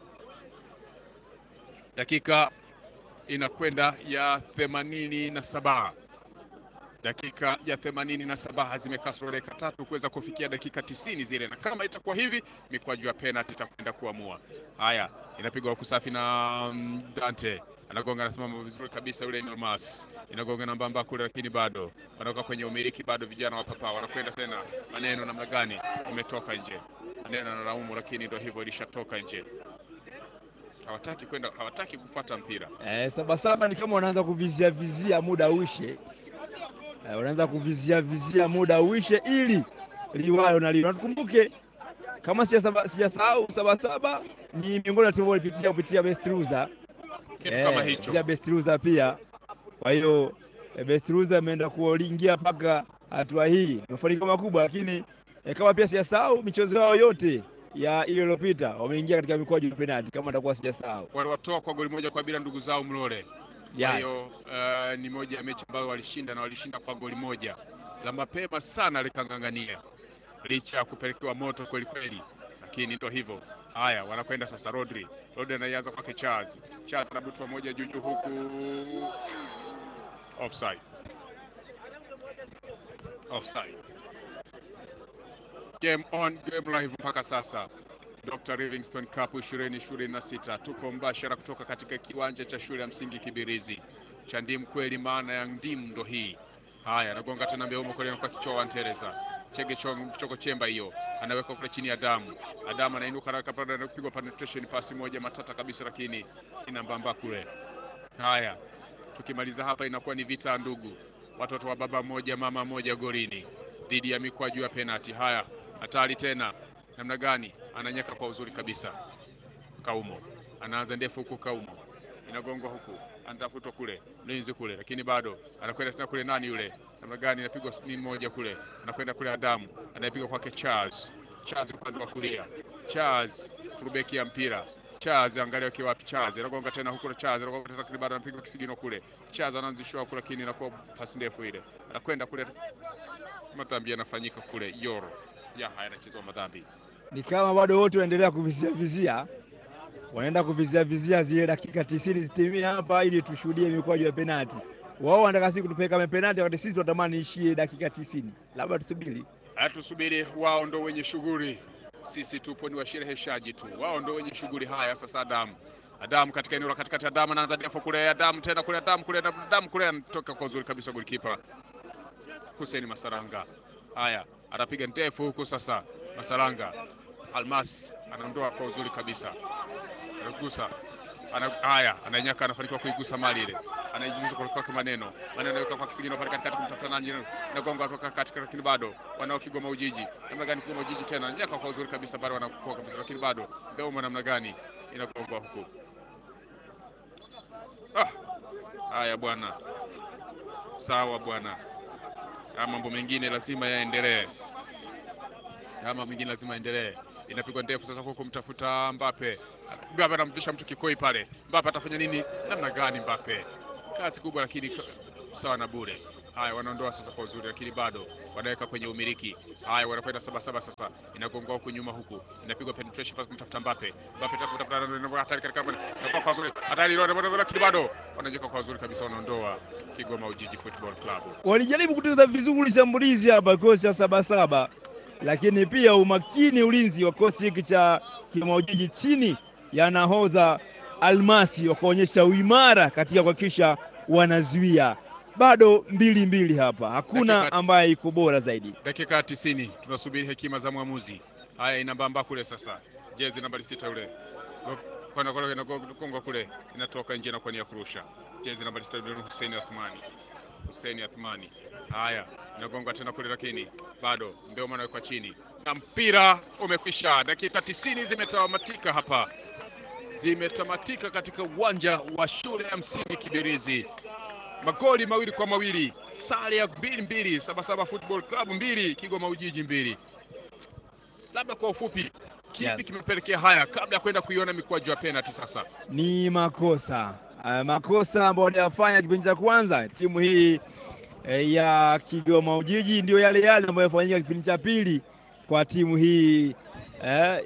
Dakika inakwenda ya themanini na saba dakika ya themanini na saba zimekasoro dakika tatu kuweza kufikia dakika tisini zile, na kama itakuwa hivi mikwaju ya penalti itakwenda kuamua. Haya, inapigwa huku safi na Dante anagonga, anasimama vizuri kabisa yule Almas, inagonga nambamba kule, lakini bado wanatoka kwenye umiliki, bado vijana wa Papa wanakwenda tena. Maneno namna gani, umetoka nje. Maneno analaumu, lakini ndio hivyo, ilishatoka nje hawataki kwenda, hawataki kufuata mpira. Eh, Sabasaba ni kama wanaanza kuvizia vizia muda uishe, eh, wanaanza kuvizia vizia muda uishe ili liwalo na liwalo. Tukumbuke kama sijasahau, Sabasaba ni miongoni mwa timu walipitia kupitia Best Loser, kitu kama hicho pia Best Loser pia. Kwa hiyo eh, Best Loser ameenda kuingia mpaka hatua hii, mafanikio makubwa, lakini eh, kama pia sijasahau michezo yao yote ya ile iliyopita wameingia katika mikwaju ya penalti kama atakuwa sijasahau. Waliwatoa kwa goli moja kwa bila ndugu zao Mlole. Kwa hiyo uh, ni moja ya mechi ambayo walishinda na walishinda kwa goli moja la mapema sana likang'ang'ania, licha ya kupelekewa moto kweli kweli, lakini ndio hivyo. Haya, wanakwenda sasa. Rodri, Rodri anaianza kwake Charles, Charles anabutwa moja juju huku, offside, offside. Game on, game live mpaka sasa. Dr. Livingstone Cup 2026 tuko mbashara kutoka katika kiwanja cha shule ya msingi Kibirizi cha ndimu kweli, maana ya ndimu ndo hii. Haya, anagonga tena mbeumo kule kwa kichwa wa Ntereza chege choko chemba hiyo, anaweka kule chini ya damu. Adamu anainuka na kapanda, anapigwa penetration pasi moja matata kabisa, lakini inambamba kule. Haya, tukimaliza hapa inakuwa ni vita ndugu, watoto wa baba moja mama moja golini dhidi ya mikwaju ya penalti. Haya, hatari tena namna gani, ananyeka kwa uzuri kabisa. Kaumo anaanza ndefu huku, Kaumo inagongwa huku, anatafutwa kule mlinzi kule, lakini bado anakwenda tena kule. Nani yule? Namna gani, inapigwa ni moja kule, anakwenda kule. Adamu anayepiga kwake Charles, Charles upande wa kulia, Charles furubeki ya mpira Charles angalia kiwa wapi Charles anagonga tena huko Charles anagonga tena kule, bado anapiga kisigino kule. Charles anaanzishwa huko, lakini inakuwa pasi ndefu ile, anakwenda kule, madhambi yanafanyika kule Yoro ya haya anachezwa madhambi ni kama bado wote wanaendelea kuvizia vizia, wanaenda kuvizia vizia zile dakika tisini zitimie hapa ili tushuhudie mikwaju ya penalti. Wao wanataka sisi kutupeleka kwenye penalti, wakati sisi tunatamani ishie dakika tisini. Labda tusubiri, tusubiri, wao ndo wenye shughuli, sisi tupo ni washereheshaji tu, wao ndo wenye shughuli. Haya sasa, Adamu Adamu katika eneo la katikati, Adamu anaanza ndefu kule, Adamu tena kule, Adamu kule, Adamu kule, anatoka kwa uzuri kabisa golikipa Hussein Masaranga. Haya, anapiga ndefu huku sasa Masaranga Almas anaondoa kwa uzuri kabisa, anagusa ana, haya ananyaka, anafanikiwa kuigusa mali ile, anaijuliza kwa kwake maneno maneno, anaweka kwa kisigino pale katikati kumtafuta nani, nagonga kutoka katika, lakini bado wanao Kigoma Ujiji. Namna gani Kigoma Ujiji tena nyaka kwa uzuri kabisa, bado wanakuwa kabisa, lakini bado Beuma namna gani inagongwa huku. Ah, Haya bwana, sawa bwana. Haya mambo mengine lazima yaendelee, haya mambo mengine lazima yaendelee. Inapigwa ndefu sasa, huku kumtafuta Mbappe. Mbappe anamvisha mtu kikoi pale. Mbappe atafanya nini? Namna gani? Mbappe kazi kubwa, lakini sawa na bure. Haya, wanaondoa sasa kwa uzuri, lakini bado wanaweka kwenye umiliki. Haya, wanakwenda saba saba sasa, inagongwa huku nyuma, huku inapigwa penetration pass kumtafuta Mbappe. Mbappe tafuta hatari katika kwa kwa uzuri, hatari ile, lakini bado wanajenga kwa uzuri kabisa, wanaondoa Kigoma Ujiji Football Club. Walijaribu kutengeneza vizuri shambulizi hapa kikosi cha Sabasaba, lakini pia umakini ulinzi wa kikosi hiki cha Kigoma Ujiji chini ya nahodha Almasi wakaonyesha uimara katika kuhakikisha wanazuia bado mbili mbili hapa, hakuna Dakika- ambaye iko bora zaidi. Dakika ya tisini tunasubiri hekima za mwamuzi. Haya, inambamba kule sasa, jezi nambari sita ule kona kule inagonga kule, inatoka nje na kwa nia kurusha. Jezi nambari sita ule Hussein Athmani, Hussein Athmani. Haya, inagonga tena kule, lakini bado ndio maana kwa chini na mpira umekwisha. Dakika tisini zimetamatika hapa, zimetamatika katika uwanja wa shule ya msingi Kibirizi magoli mawili kwa mawili, sare ya mbili mbili, Sabasaba Football Club mbili, Kigoma Ujiji mbili. Labda kwa ufupi, kipi Yes. kimepelekea haya, kabla ya kwenda kuiona mikwaju ya penalty sasa? Ni makosa uh, makosa ambayo waliyafanya kipindi cha kwanza timu hii eh, ya Kigoma Ujiji ndio yale yale ambayo yafanyika kipindi cha pili kwa timu hii eh,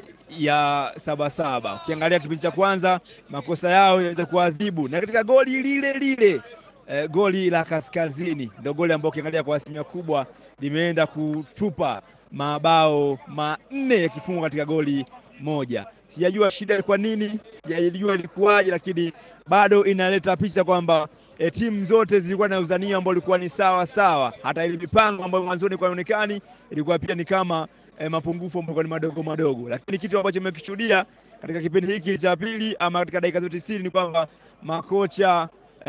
ya Sabasaba. Ukiangalia kipindi cha kwanza makosa yao yanaweza kuadhibu, na katika goli lile lile eh, goli la kaskazini ndio goli ambao ukiangalia kwa asilimia kubwa limeenda kutupa mabao manne yakifungwa katika goli moja. Sijajua shida ilikuwa nini, sijajua ilikuwaje, lakini bado inaleta picha kwamba e, timu zote zilikuwa na uzania ambao ulikuwa ni sawa sawa. Hata ile mipango ambayo mwanzoni ilikuwa inaonekani ilikuwa pia ni kama e, mapungufu ambayo ilikuwa ni madogo madogo, lakini kitu ambacho nimekishuhudia katika kipindi hiki cha pili ama katika dakika zote tisini ni kwamba makocha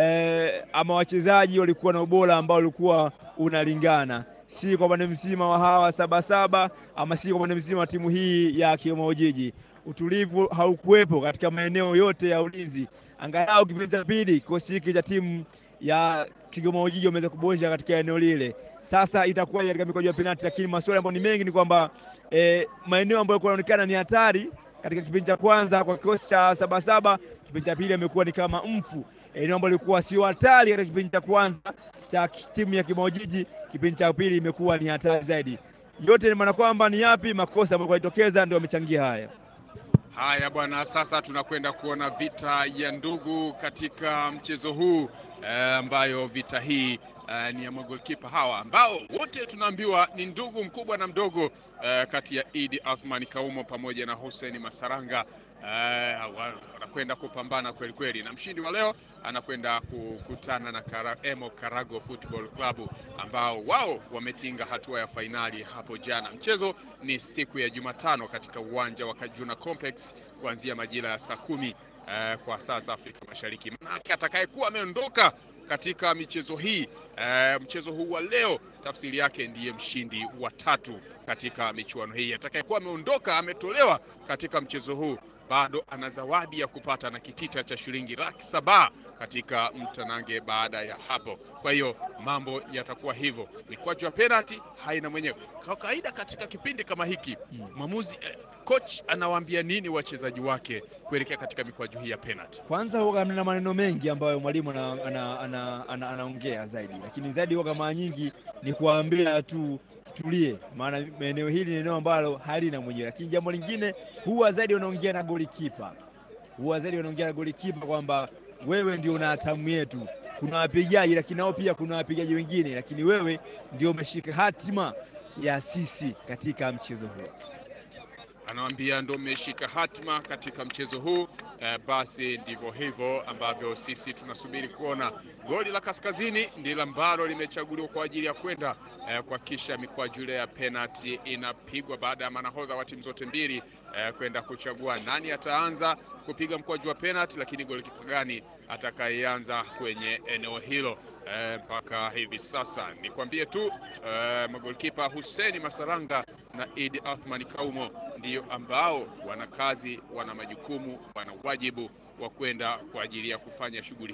e, ama wachezaji walikuwa na ubora ambao ulikuwa unalingana si kwa upande mzima wa hawa Sabasaba ama si kwa upande mzima wa timu hii ya Kigoma Ujiji. Utulivu haukuwepo katika maeneo yote ya ulinzi. Angalau kipindi cha pili kikosi hiki cha timu ya Kigoma Ujiji wameweza kuboresha katika eneo lile. Sasa itakuwa katika mikwaju ya penalti, lakini maswali ambayo ni mengi ni kwamba eh, maeneo ambayo yalikuwa yanaonekana ni hatari katika kipindi cha kwanza kwa kikosi cha Sabasaba, kipindi cha pili amekuwa ni kama mfu. Eneo ambalo lilikuwa sio hatari katika kipindi cha kwanza cha timu ya Kigoma Ujiji, kipindi cha pili imekuwa ni hatari zaidi. Yote ni maana kwamba ni yapi makosa ambayo yalitokeza ndio yamechangia haya. Haya bwana, sasa tunakwenda kuona vita ya ndugu katika mchezo huu eh, ambayo vita hii eh, ni ya magolkipa hawa ambao wote tunaambiwa ni ndugu mkubwa na mdogo eh, kati ya Idi Athman Kaumo pamoja na Hussein Masaranga eh, wa- wanakwenda kupambana kweli kweli, na mshindi wa leo anakwenda kukutana na Kara, Emo Karago Football Club ambao wao wametinga hatua ya fainali hapo jana. Mchezo ni siku ya Jumatano katika uwanja wa Kajuna Complex kuanzia majira ya saa kumi eh, kwa saa za Afrika Mashariki. Manake atakayekuwa ameondoka katika michezo hii eh, mchezo huu wa leo, tafsiri yake ndiye mshindi wa tatu katika michuano hii. Atakayekuwa ameondoka ametolewa katika mchezo huu bado ana zawadi ya kupata na kitita cha shilingi laki saba katika mtanange baada ya hapo. Kwa hiyo mambo yatakuwa hivyo, mikwaju ya penalti haina mwenyewe. Kwa kawaida katika kipindi kama hiki Mm. mwamuzi eh, coach anawaambia nini wachezaji wake kuelekea katika mikwaju hii ya penalti? Kwanza huwa na maneno mengi ambayo mwalimu anaongea ana, ana, ana, anaongea zaidi, lakini zaidi huwa mara nyingi ni kuwaambia tu tulie, maana eneo hili ni eneo ambalo halina mwenyewe. Lakini jambo lingine huwa zaidi wanaongea na golikipa, huwa zaidi wanaongea na golikipa kwamba wewe ndio una hatamu yetu. Kuna wapigaji lakini nao pia kuna wapigaji wengine, lakini wewe ndio umeshika hatima ya sisi katika mchezo huu. Anawambia ndo mmeshika hatima katika mchezo huu eh, basi ndivyo hivyo ambavyo sisi tunasubiri kuona. Goli la kaskazini ndilo ambalo limechaguliwa kwa ajili ya kwenda eh, kuhakikisha mikwaju ile ya penalti inapigwa baada ya manahodha wa timu zote mbili eh, kwenda kuchagua nani ataanza kupiga mkwaju wa penalti, lakini golikipa gani atakayeanza kwenye eneo hilo. Eh, mpaka hivi sasa nikwambie tu eh, magolikipa Hussein Masaranga na Idi Athman Kaumo ndio ambao wana kazi, wana majukumu, wana wajibu wa kwenda kwa ajili ya kufanya shughuli hiyo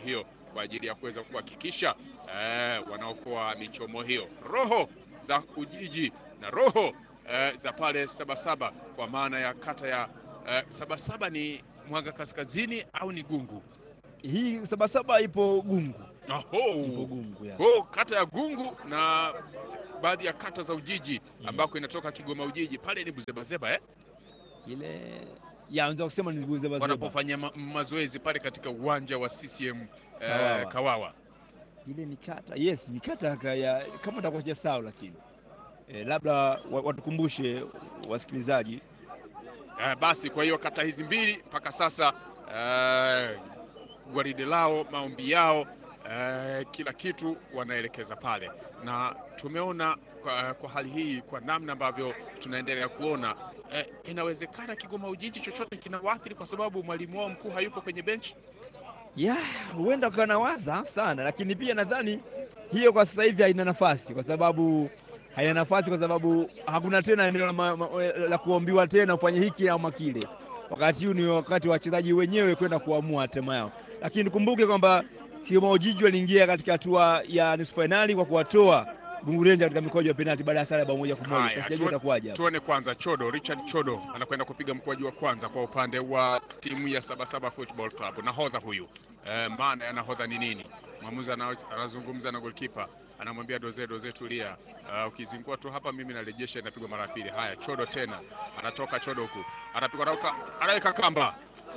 kwa ajili ya kuweza kuhakikisha eh, wanaokoa michomo hiyo. Roho za Ujiji na roho eh, za pale Sabasaba kwa maana ya kata ya eh, Sabasaba ni Mwanga Kaskazini au ni Gungu? Hii Sabasaba ipo Gungu, ipo Oho. Gungu ya. Kwa kata ya Gungu na baadhi ya kata za Ujiji Mm. ambako inatoka Kigoma Ujiji pale ni Buzebazeba eh? ile ya unaweza kusema ni Buzebazeba. wanapofanya ma mazoezi pale katika uwanja wa CCM eh, Kawawa. Kawawa. ile ni kata yes, ni kata ka- ya kama nitakuwa sijasahau, lakini eh, labda wa- watukumbushe wasikilizaji Eh, basi kwa hiyo kata hizi mbili mpaka sasa eh, gwaride lao, maombi yao eh, kila kitu wanaelekeza pale, na tumeona kwa, kwa hali hii, kwa namna ambavyo tunaendelea kuona eh, inawezekana Kigoma Ujiji chochote kinawaathiri kwa sababu mwalimu wao mkuu hayupo kwenye benchi. ya huenda ukanawaza sana, lakini pia nadhani hiyo kwa sasa hivi haina nafasi, kwa sababu haina nafasi kwa sababu hakuna tena eneo la, ma- ma- la kuombiwa tena ufanye hiki ama kile. Wakati huu ni wakati wa wachezaji wenyewe kwenda kuamua hatima yao, lakini kumbuke kwamba Kigoma Ujiji waliingia katika hatua ya nusu fainali kwa kuwatoa Gungu Rangers katika mikwaju ya penalti baada ya sare ya bao moja kwa moja. Haya, Sasa sijajua tuone- itakuwaje hapa. Tuone kwanza Chodo, Richard Chodo anakwenda kupiga mkwaju wa kwanza kwa upande wa timu ya Sabasaba Football Club. Nahodha huyu e, maana ya nahodha ni nini? Mwamuzi ana- anazungumza na goalkeeper, anamwambia doze doze, tulia, uh, ukizingua tu hapa mimi narejesha, inapigwa mara ya pili. Haya, Chodo tena anatoka Chodo huku anapigwa, anaweka anaweka kamba.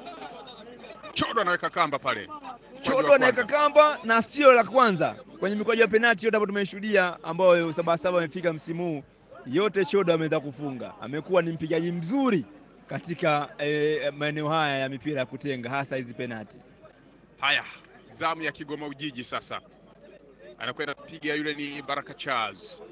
Chodo anaweka kamba pale, Mkwaju Chodo wa anaweka kwanza. kamba na sio la kwanza kwenye mikwaju ya penalti yote ambayo tumeshuhudia, ambayo Sabasaba amefika msimu huu, yote Chodo ameweza kufunga. Amekuwa ni mpigaji mzuri katika eh, maeneo haya ya mipira ya kutenga, hasa hizi penalti. Haya, zamu ya Kigoma Ujiji sasa, anakwenda kupiga yule ni Baraka Charles.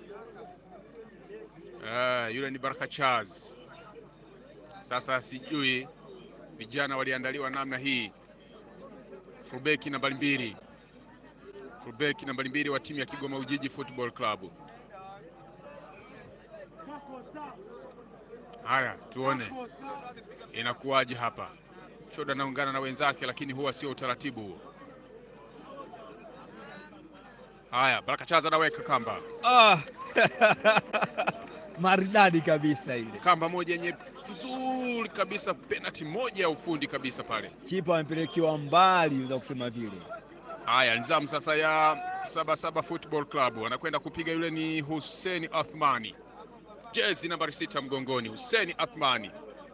Ah, yule ni Baraka Charles. Sasa sijui vijana waliandaliwa namna hii. Fulbeki nambari mbili, fulbeki nambari mbili wa timu ya Kigoma Ujiji Football Club. Haya, tuone inakuwaje hapa. Choda anaungana na wenzake, lakini huwa sio utaratibu huo. Haya, Baraka Charles anaweka kamba, Ah! maridadi kabisa ile, kamba moja yenye nzuri kabisa, penalti moja ya ufundi kabisa pale. kipa amepelekewa mbali, unaweza kusema vile. Haya, nizamu sasa ya Sabasaba Football Club, anakwenda kupiga yule ni Hussein Athmani, jezi nambari sita mgongoni, Hussein Athmani.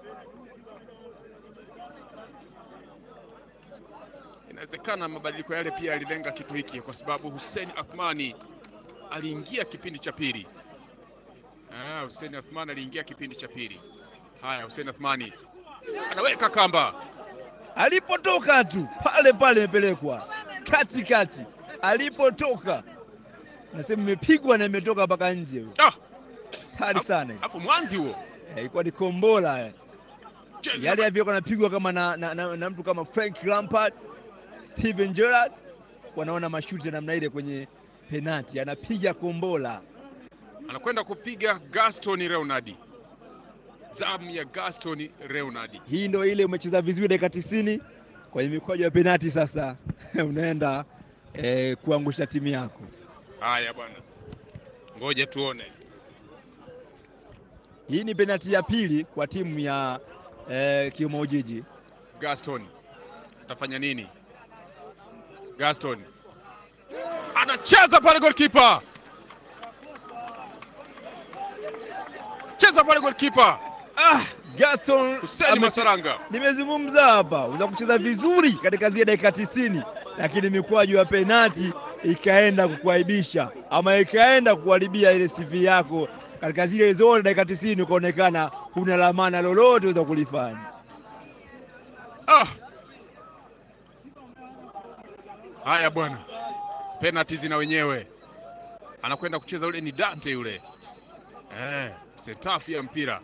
Inawezekana mabadiliko yale pia yalilenga kitu hiki, kwa sababu Hussein Athmani aliingia kipindi cha pili. Ah, Hussein Athmani aliingia kipindi cha pili. Haya, Hussein Athmani anaweka kamba Alipotoka tu pale pale imepelekwa katikati, alipotoka nasema imepigwa na imetoka mpaka nje. ah, Hatari sana, alafu mwanzi huo Eh, ilikuwa ni kombola eh. jezi yale namba- yavyokuwa anapigwa kama na, na, na, na mtu kama Frank Lampard, Steven Gerrard wanaona mashuti ya namna ile kwenye penati, anapiga kombola. anakwenda kupiga Gaston Leonard. Zamu ya Gaston Leonard. Hii ndio ile umecheza vizuri dakika tisini kwenye mikwaju ya penati, sasa unaenda eh, kuangusha timu yako. Haya bwana, ngoja tuone. Hii ni penati ya pili kwa timu ya eh, Kigoma Ujiji. Gaston atafanya nini? Gaston anacheza pale, goalkeeper cheza pale, goalkeeper Ah, Gaston Hussein ame- Masaranga. nimezungumza hapa, unaweza kucheza vizuri katika zile dakika tisini, lakini mikwaju ya penati ikaenda kukuaibisha ama ikaenda kuharibia ile CV yako katika zile zote dakika tisini, ukaonekana huna lamana lolote uweza kulifanya. Ah. Haya bwana, penalti zina wenyewe. Anakwenda kucheza yule ni Dante yule, eh, sentafu ya mpira,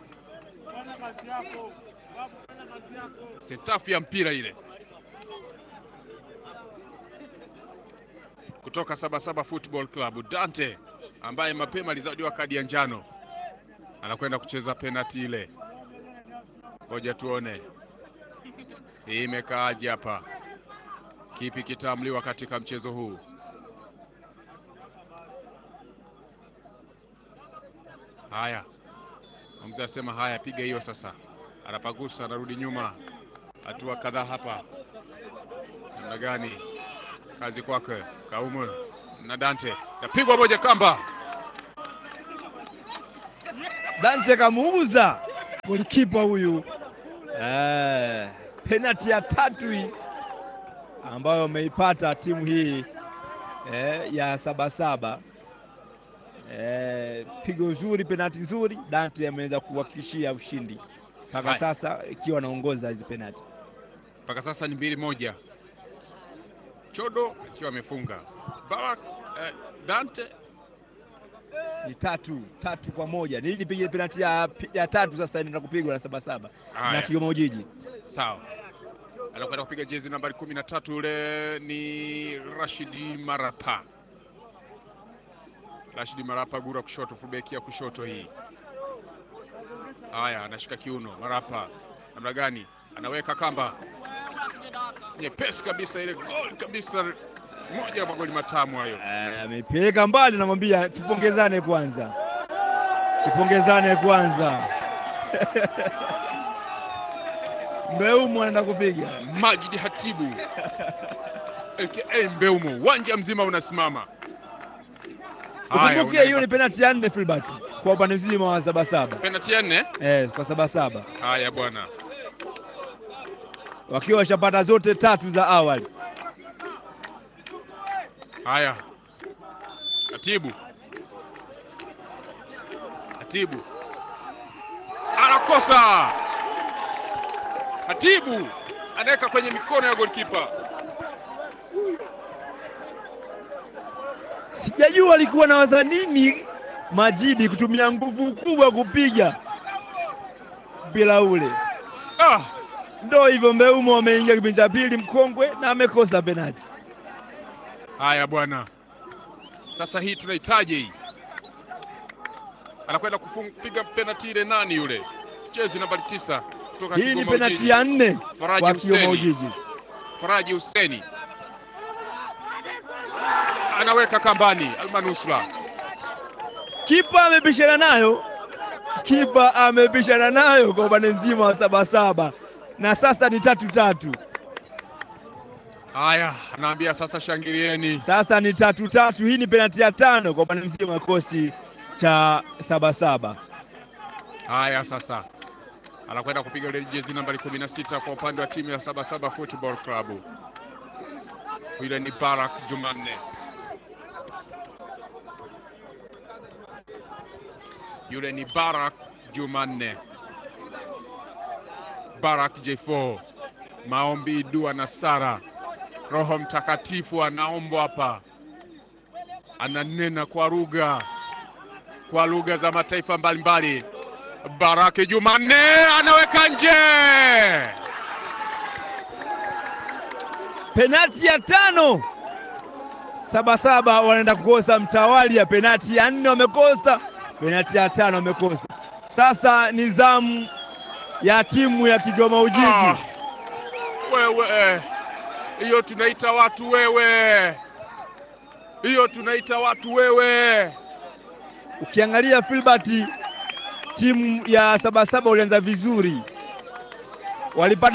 sentafu ya mpira ile kutoka Sabasaba Football Club. Dante ambaye mapema alizawadiwa kadi ya njano anakwenda kucheza penalti ile. Ngoja tuone hii imekaaje hapa. Kipi kitaamliwa katika mchezo huu? Haya, mzee asema haya, piga hiyo sasa. Anapagusa, anarudi nyuma, hatua kadhaa hapa. Namna gani? Kazi kwake Kaumu na Dante, napigwa moja kamba. Dante kamuuza golikipa huyu eh, penati ya tatu hii ambayo ameipata timu hii eh, ya Sabasaba eh, pigo zuri, penati nzuri. Dante ameweza kuhakikishia ushindi mpaka Haya. sasa ikiwa anaongoza hizi penati. Mpaka sasa ni mbili moja, Chodo akiwa amefunga Barak eh, Dante Ni tatu tatu kwa moja, ni nipige penati ya, ya tatu sasa inaenda kupigwa na Sabasaba na haya, Kigoma Ujiji. sawa. Anakwenda kupiga jezi nambari kumi na tatu ule ni Rashidi Marapa. Rashidi Marapa, gura kushoto, fullback ya kushoto hii. Haya, anashika kiuno. Marapa namna gani? Anaweka kamba nyepesi kabisa, ile gol kabisa, moja ya magoli matamu hayo. Eh, amepeleka mbali, namwambia tupongezane kwanza, tupongezane kwanza. Mbeumo anaenda kupiga Majidi Hatibu aka Mbeumo, uwanja mzima unasimama. Haya, ukumbukie, hiyo unaipa- ni penalti ya nne Filbert kwa upande mzima wa Sabasaba penalti ya nne. eh, kwa Sabasaba Haya bwana, wakiwa washapata zote tatu za awali. haya Hatibu, Hatibu anakosa. Hatibu anaweka kwenye mikono ya golikipa. Sijajua alikuwa nawaza nini Majidi kutumia nguvu kubwa kupiga mpira ule. Ah, Ndo hivyo, Mbeumo ameingia kipindi cha pili mkongwe na amekosa penalti. haya bwana, sasa hii tunahitaji hii. Anakwenda kupiga penalti ile, nani yule? Jezi nambari tisa kutoka Hii ni Kigoma penalti Ujiji. ya nne Faraji kwa Kigoma Huseni. Ujiji. Faraji Huseni anaweka kambani, almanusra Kipa amepishana nayo, kipa amepishana nayo kwa upande mzima wa Sabasaba, na sasa ni tatu tatu, haya, anaambia sasa shangilieni. sasa ni tatu tatu. Hii ni penalti ya tano kwa upande mzima wa kikosi cha Sabasaba. Haya, sasa anakwenda kupiga ile jezi nambari 16 kwa upande wa timu ya Sabasaba Football Club. Yule ni Barak Jumanne, yule ni Barak Jumanne, Barak J4. Maombi, dua na sara, Roho Mtakatifu anaombwa hapa, ananena kwa lugha kwa lugha za mataifa mbalimbali. Baraki Jumanne anaweka nje. Penalti ya tano, Sabasaba wanaenda kukosa mtawalia. Penalti ya nne wamekosa, penalti ya tano wamekosa. Sasa ni zamu ya timu ya Kigoma Ujiji. Ah, wewe hiyo tunaita watu wewe, hiyo tunaita watu wewe. Ukiangalia Filbert, timu ya Sabasaba walianza vizuri, walipata